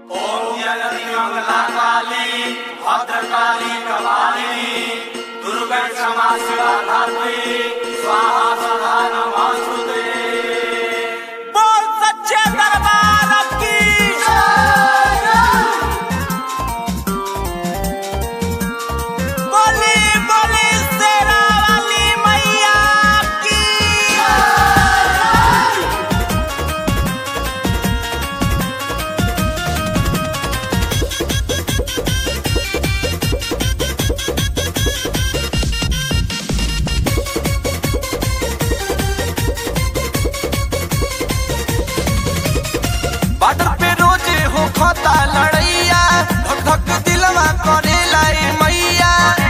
मंगला काली भद्रकाली कपालिनी दुर्गा क्षमा शिवा धात्री स्वाहा सदा नमस्तुते बोल सच्चे दरबार की बोली बोली शेरा वाली मैया की बॉर्डर पे रोजे हो खाता लड़ैया धक धक दिलवा करे लाई मैया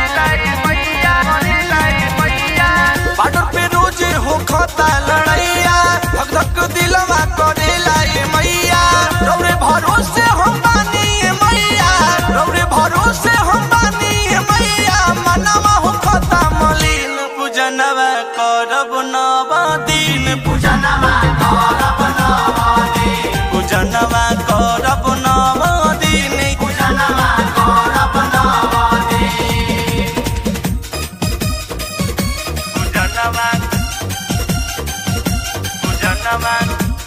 बॉर्डर पे रोजे हो खाता लड़ैया धक धक दिलवा करे लाई मैया रौरे भरोसे हम बानी ये मैया रौरे भरोसे हम बानी ये मैया मनवा हो खाता मलिन पूजनवा करब नवा दिन पूजनवा करब नवा दिन पूजनवा करब नवा दिन पूजनवा करब नवा दिन पूजनवा पूजनवा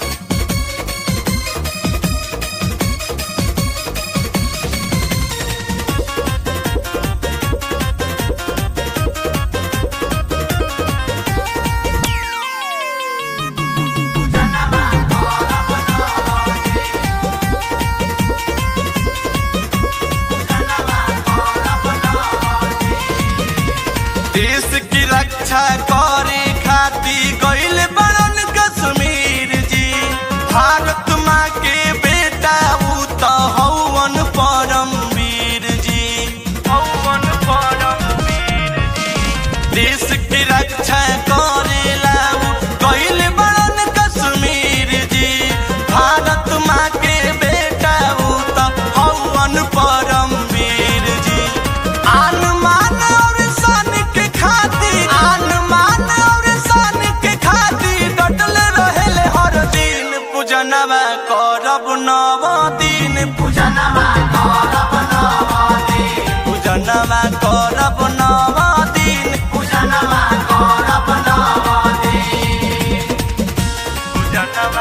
देश की रक्षा करे खाती गईल बड़न कश्मीर जी भारत माँ के बेटा ऊ तो हवन परम वीर जी हवन परम वीर जी देश की रक्षा करेला ऊ गईल बड़न कश्मीर जी भारत माँ के बेटा ऊ तो हवन परम वीर जी आन मान और शान के खातिर आन मान और शान के खातिर डटल रहेले हर दिन पूजनवा करब नव दिन पूजनवा करब नव दिन पूजनवा करब नव दिन पूजनवा करब नव दिन पूजनवा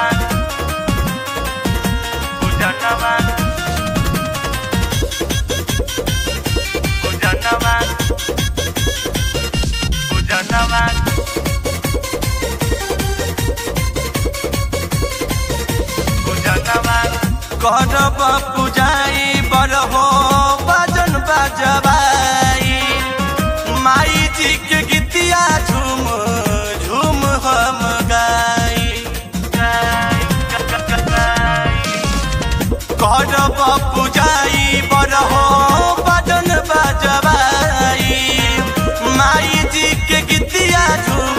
पूजनवा पूजनवा पूजनवा पूजनवा करब पूजाई बरहो भजन बजबाई माई जी के गीतिया झूम झूम हम गाई करब पूजाई बरहो भजन बजबाई माई जी के गीतिया झूम